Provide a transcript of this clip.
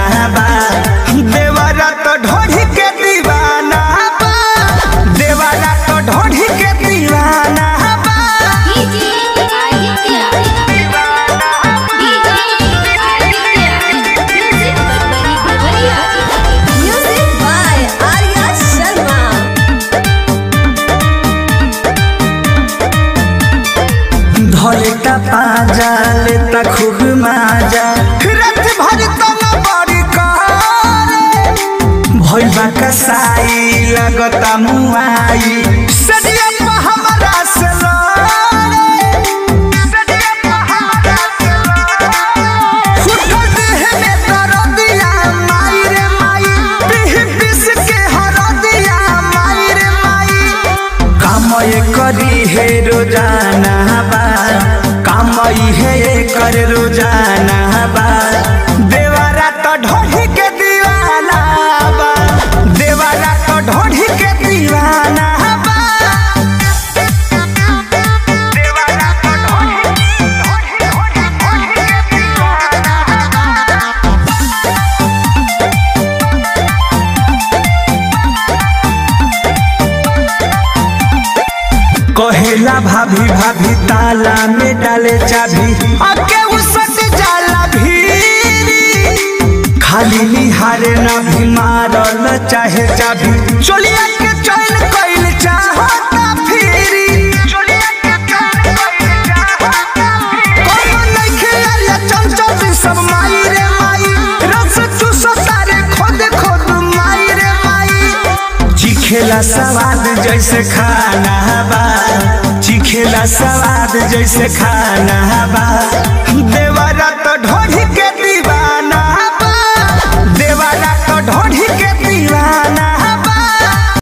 बा देवरा तो ढोढ़ी के दीवाना बा देवरा तो ढोढ़ी के दीवाना बा DJ Aditya DJ Aditya music बरबरी बबरिया म्यूजिक बाय आर्या शर्मा धलेता पाजा लेता खूब माजा रत भर तन बड़ी करे भइल बा कसाई लगता मुआई सदिया पे हमरा से लड़े सदिया पे हमरा से लड़े फुटल देह में दर्दिया माई रे माई पीह पिस के हरदिया माई रे माई कामय करी हे रोजाना बा कामय हे कर रोजाना बा देवारा तो ढोढ़ी के दीवाना बा देवारा तो ढोढ़ी के दीवाना बा देवारा तो ढोढ़ी ढोढ़ी ढोढ़ी ढोढ़ी के दीवाना कहेला भाभी भाभी ताला में डाले चाबी अके उसट जाला भीरी खाली निहारे ना भी मारल चाहे चाबी चोलिया के चैन कइल चाहता फिरी चोलिया के चैन कइल चाहता फिरी कोनो नइखे आलिया चंचल सब माई रे माई रस चूस तारे खोद खोद माई रे माई चिखेला सवाद जैसे खाना बा चिखेला सवाद जैसे खाना बा